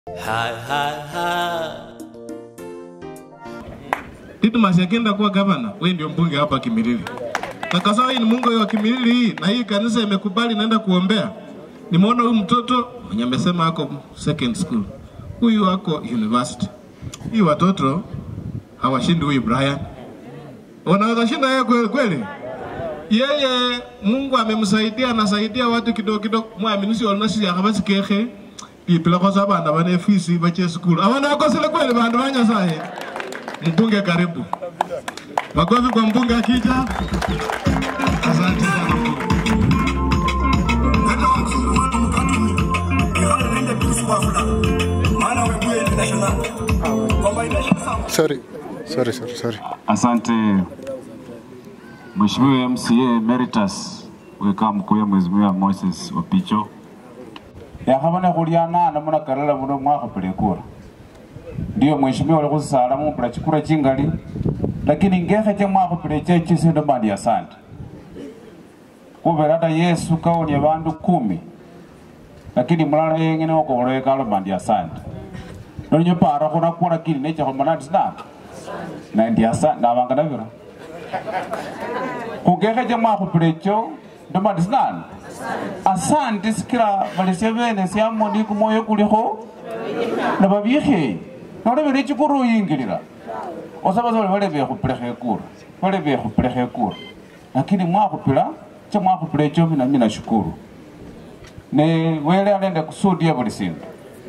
Ha, ha, ha. Didmas akienda kuwa gavana, wewe ndio mbunge hapa Kimilili. Na kwa sababu hii ni Mungu wa Kimilili hii na hii kanisa imekubali naenda kuombea. Nimeona huyu mtoto mwenye amesema ako second school. Huyu ako university. Hii watoto hawashindi huyu Brian. Wanaweza shinda yeye kweli kweli? Yeye Mungu amemsaidia anasaidia watu kidogo kidogo. Mwaminisi olnasi yakabasi kehe. Pipila kwa sababu anda bane fisi bache school. Awana akosele kweli bandu banya sahi. Mbunge karibu. Makofi kwa mbunge akija. Asante sana mbunge. Hata wazungu watu mkatumi ifanye nende pisi kwa fulani maana wewe international kwamba international Sorry, sorry, sorry, sorry. Asante Mheshimiwa MCA Emeritus weka mkuya Mheshimiwa Moses Wapicho yakhabona khulyana namuna karala muno mwakhapile kura ndiyo mheshimiwa uli khusisala mumpula chikura chingali lakini ngekheche mwakhapile chechi sindu mandi asante khubera hata yesu kawonie bandu kumi lakini mulala yengene okobolo kalo mandi asante nonyo para khuna kura kili nechakhomana tisina na ndi asante nabanga nabira khugekheche mwakhupile echo ndomandi sinani asante sikila balesya bene syamoni kumoyo kulikho nababikheye nolebele echikura oyingilila osaba sole bale bekhupilekho ekura bale bekhupilekho ekura lakini mwakhupila cha mwakhupila echo mina mina shukuru ne wele alende kusudia buli sindu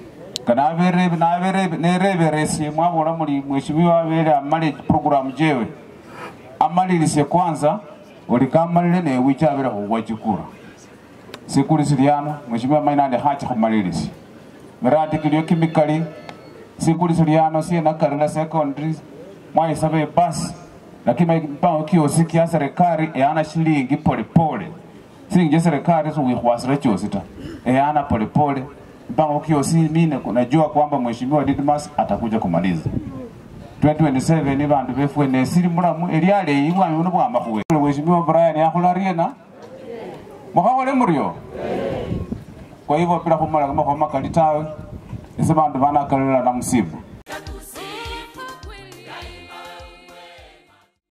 nereberesye mwabola muli mheshimiwa abele amale program jewe amalilisye kwanza olikamalile newicha abele khuwa chikura sikuli silyano mheshimiwa mainande khacha khumalilisi miradi kilio kimikali sikuli silyano sienakarila secondary mwaisaba ebasi lakini mpango kiosi kya serikali eana shilingi polepole silingi ja serikali siwikhwasira chosi ta eana polepole mpango kiosi mine najua kwamba mheshimiwa Didmas atakuja kumaliza 2027 bandu befwe nesili mulamu elialeyi bwami buno bwamakhuwe mheshimiwa Brian akhulariena mukhakhole muryo kwa hivyo bila khumala kamakhuwa makali tawe ese bandu banakalila na musibu